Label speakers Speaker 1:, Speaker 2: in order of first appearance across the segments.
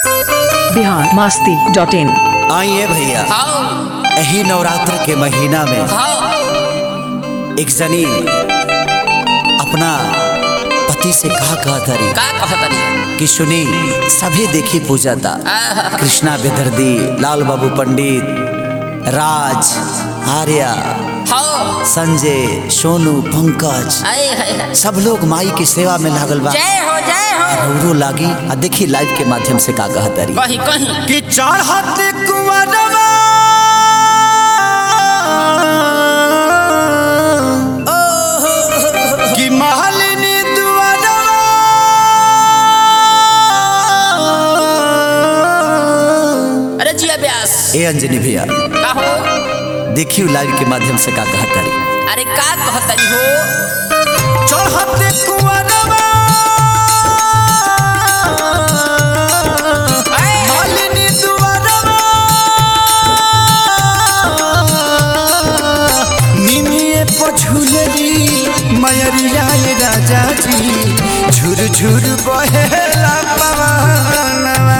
Speaker 1: Bihar Masti dot इन
Speaker 2: आइए भैया
Speaker 3: हाँ
Speaker 2: यही नवरात्र के महीना में
Speaker 3: हाँ
Speaker 2: एक जनी अपना पति से कहा कहा तरी
Speaker 3: का कहतनी
Speaker 2: कि सुनी सभी देखी पूजा था कृष्णा बेदर्दी लाल बाबू पंडित राज आर्या
Speaker 3: हाँ
Speaker 2: संजय सोनू पंकज
Speaker 3: आए हाय हाय।
Speaker 2: सब लोग माई की सेवा में लागल बा
Speaker 3: जय हो जय हो
Speaker 2: रौरो लागी आ देखी लाइव के माध्यम से का कहा तरी
Speaker 3: कहीं कहीं
Speaker 2: कि चढ़त कुंवरवा कि महलिनी दुआरवा
Speaker 3: अरे जिया व्यास
Speaker 2: ए अंजनी भैया
Speaker 3: का हो
Speaker 2: देखियो लाइव के माध्यम से का कहा तारी
Speaker 3: अरे का कहतनी हो
Speaker 2: चढ़त कुंवरवा महलिनी दुआरवा निमिये पछुलरी मयरिया ये राजा जी झुर झुर बहेला पवनवा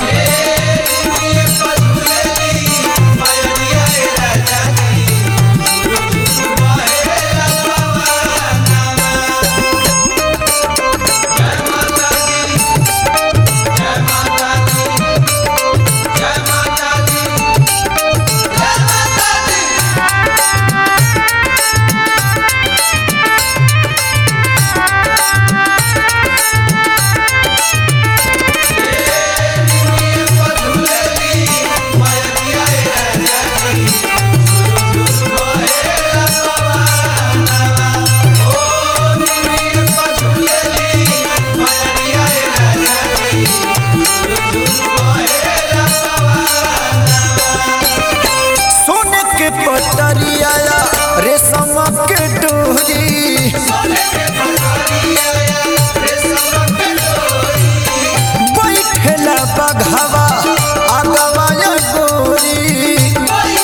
Speaker 2: सोने के पटरिया रेशम के डोरी बैठेला बघवा आगवा या गोरी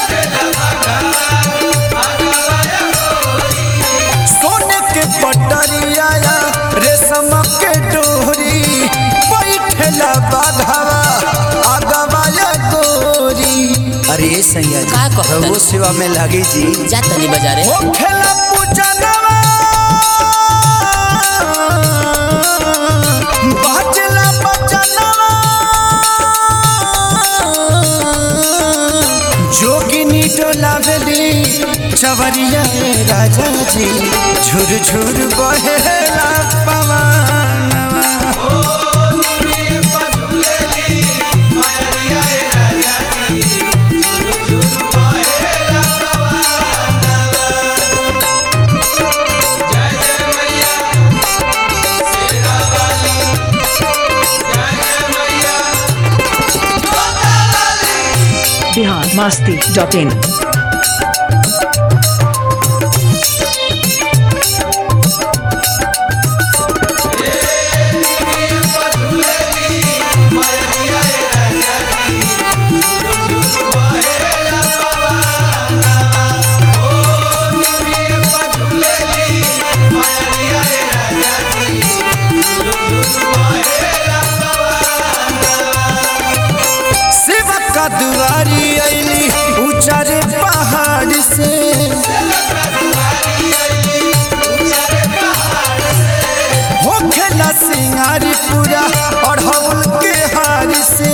Speaker 2: सोने के पटरिया रेशम के डोरी बैठेला बघवा आगवा या गोरी अरे सैया जी
Speaker 3: का कहत
Speaker 2: रउआ सेवा में लागी जी
Speaker 3: जा तनी बाजारे
Speaker 2: हो खेला पूजनवा बाजला बचनवा जोगिनी डोलावली चवरिया ए राजा जी झुर झुर बहेला पवनवा
Speaker 1: बिहार मास्ती डॉट इन
Speaker 2: शिव का दुआरी अली ऊंचारे पहाड़ से हो खेला सिंगारी पूरा और हवल के हार से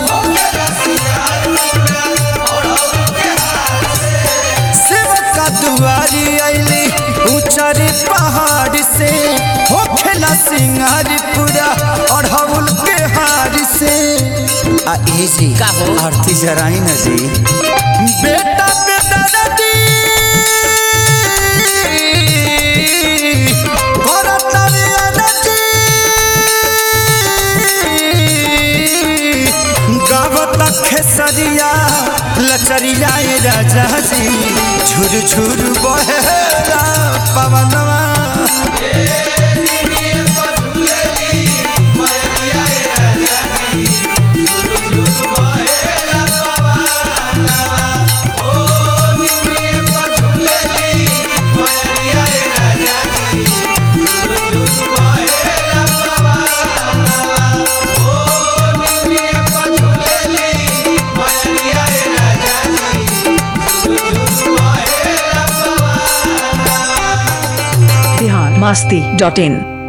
Speaker 2: शिव का दुआरी अली ऊंचारे पहाड़ से हो खेला सिंगारी पूरा और हवल के हार से आ ए जी
Speaker 3: का हो?
Speaker 2: आरती जराई ना जी बेटा बेटा दादी भरतरी अनजी गावत खेसरिया लचरिया ए राजा जी झुर झुर बहेला पवनवा
Speaker 1: masti.in